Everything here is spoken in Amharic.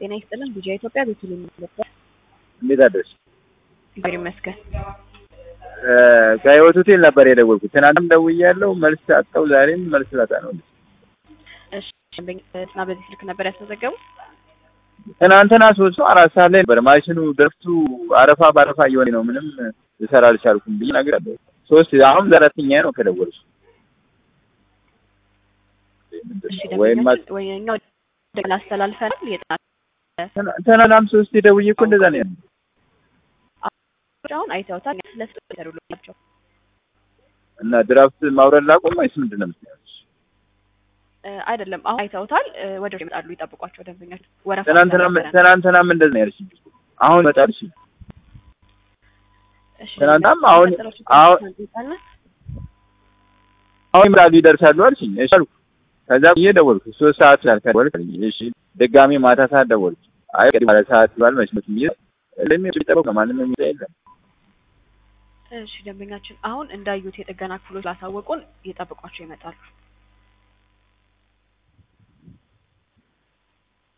ጤና ይስጥልን ቢጂአይ ኢትዮጵያ ቤተልሔም ነበር። እንዴት አደርሽ? እግዚአብሔር ይመስገን። ከህይወት ሆቴል ነበር የደወልኩት። ትናንትም ደውያለሁ መልስ አጣሁ። ዛሬም መልስ ላጣ ነው። እሺ እና በዚህ ስልክ ነበር ያስመዘገቡ? ትናንትና ሶስት ሰው አራት ሰዓት ላይ ነበር ማሽኑ ድርፍቱ አረፋ በአረፋ እየሆነ ነው። ምንም ልሰራ አልቻልኩም ብዬ እነግርሃለሁ። ሶስት አሁን አራተኛ ነው ከደወልሽ እሺ ወይም ደንበኛችን ወይ እኛ ወደ ላስተላልፈናል የጥናት ትናንትናም ሶስት ደውዬ እኮ እንደዛ ነው ያለው። አሁን አይተውታል። ስለስ ተሩላቸው እና ድራፍት ማውረድ ላቆም ወይስ ምንድን ነው የምትይው? አይደለም አሁን አይተውታል። ወደ ይመጣሉ፣ ይጠብቋቸው ደንበኛችን ወረፋ ትናንትናም ስለነበረ ነው። ትናንትናም እንደዛ ነው ያልሽኝ። አሁን ይመጣል። እሺ እሺ ትናንትናም አሁን የሚቀጥለው አሁን ችግር እንጠይቃለን። አሁን ይመጣሉ ይደርሳሉ አልሽኝ። እሺ አልኩ። ከዛ ብዬ ደወልኩ። ሶስት ሰዓት ስላልከደወልክ እሺ ድጋሜ ማታ ሰዓት ደወልኩ። አይ ቀድሞ ማለት ሰዓት ባል መስመት ብዬ ለምን የሚጠበቅ ማንም የሚጠ የለም። እሺ ደንበኛችን አሁን እንዳዩት የጥገና ክፍሎች ላሳወቁን ይጠብቋቸው ይመጣሉ።